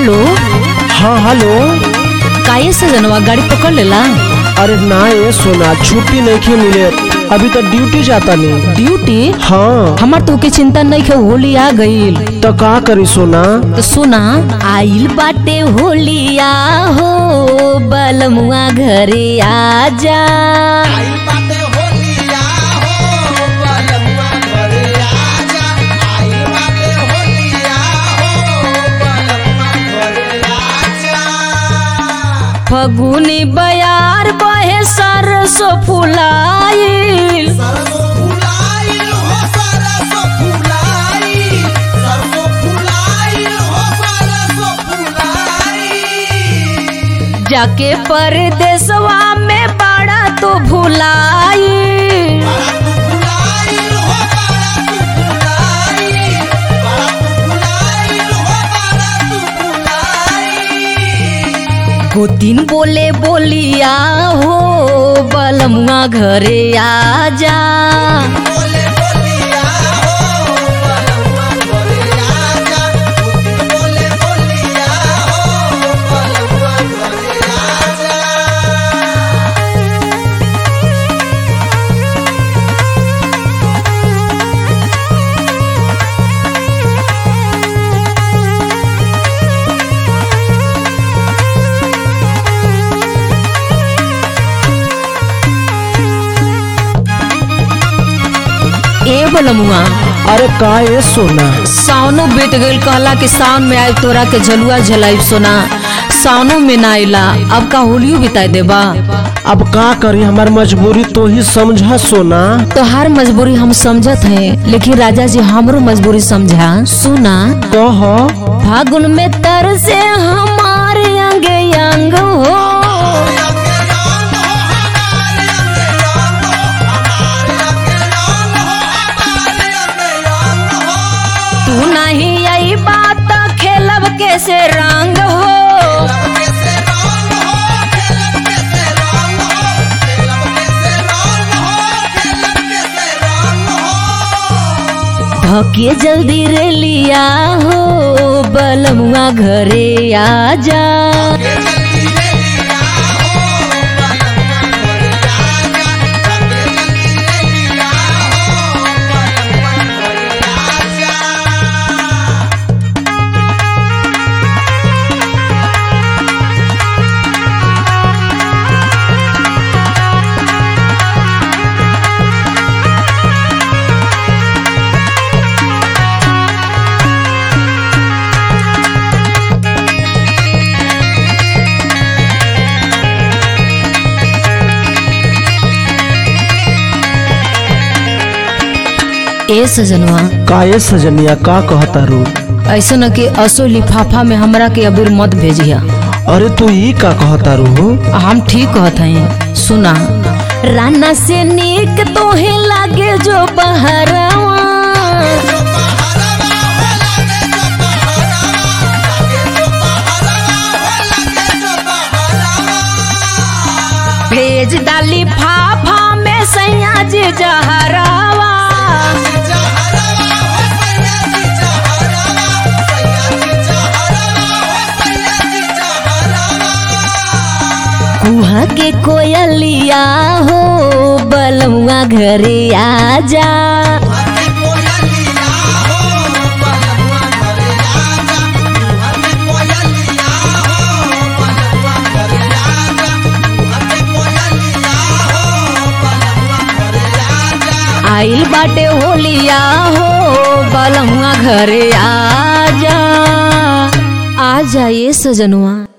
hello हाँ hello काहे से जनवा गाड़ी पकड़ लेला अरे ना ये सोना छुट्टी नहीं मिले अभी तो ड्यूटी जाता नहीं ड्यूटी हाँ हमार तो के चिंता नहीं है होली आ गईल तो का करी सोना तो सुना आइल बाटे होलिया हो बलमुआ घरे आजा फगुनी बयार बहे सरसो फुलाइल जाके परदेसवा में बड़ा तो भुलाई गोतिन बोले बोलिया हो बलमुआ घरे आजा ए बलमुआ अरे का ये सोना सावनो बेट गईल कहला कि सावन में आए तोरा के झलुआ झलाई सोना सावनो में ना आइला अब का होलियो बिताई देबा अब का करी हमार मजबूरी तो ही समझा सोना तोहार मजबूरी हम समझत हैं लेकिन राजा जी हमरो मजबूरी समझा सुना कह फागुन में तर से हमारे अंग अंग हो तू नहीं यही बात खेलब कैसे रंग हो धके जल्दी रे लिया हो बलमुआ घरे आजा ए सजनवा का ये सजनिया का कहता रू ऐसा न कि असो लिफाफा में हमरा के अबीर मत भेजिया अरे तू ई का कहता रू हम ठीक कहत हैं सुना राना से नीक तोहे लागे जो बहरवा भेज डाली फाफा में सैया जी जहरावा कुहा के कोयलिया हो बलमुआ घरे आजा आइल बाटे होलिया हो बलमुआ घरे आजा आ जाइए सजनुआ